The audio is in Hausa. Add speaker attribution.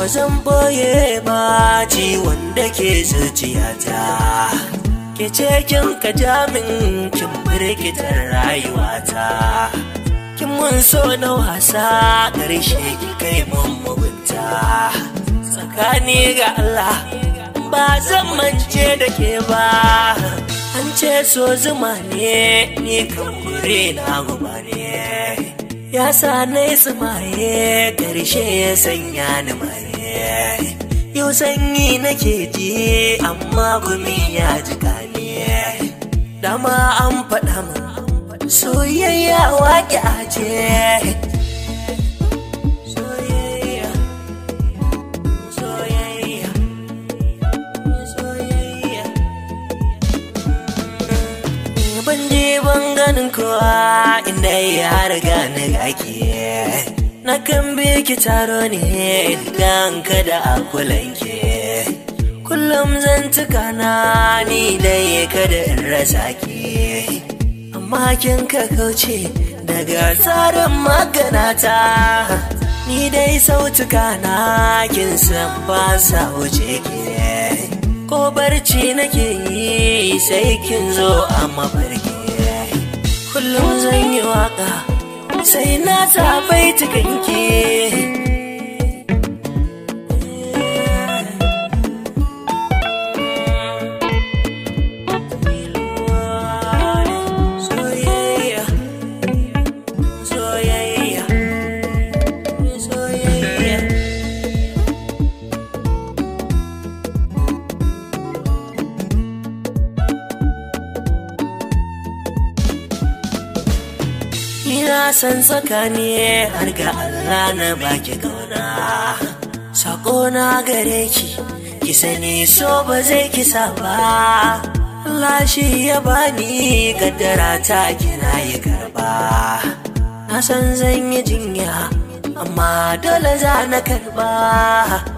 Speaker 1: zan boye ba ciwon da ke zuciyata ke ce kin ka jamin kin firgitar rayuwata kin mun so na wasa ƙarshe ki kai mun mugunta tsakani ga Allah ba zan mance da ke ba an ce so zuma ne ni kan kure na guba ne ya sa na yi tsumaye ƙarshe ya sanya ni maye yau sanyi nake ji amma gumi ya jika ne dama an faɗa min soyayya waƙi aje soyayya soyayya soyayya ban je ban ganin kowa inda ya riga na gake na kan ki taro ne idan kada a kulanke kullum zan tuka na ni dai kada in rasa ki amma kin ka kauce daga tsarin maganata ni dai sautuka na kin san ba sa wuce ki ko barci nake yi sai kin zo a mafarki kullum zan yi waka sai na tafai tukanki soyayya soyayya soyayya Ina san tsakani har ga Allah na baki kauna Sako na gare ki ki sani so ba zai kisa ba Allah shi ya bani kaddara ta kina yi karba Na san zan yi jinya amma dole za na karba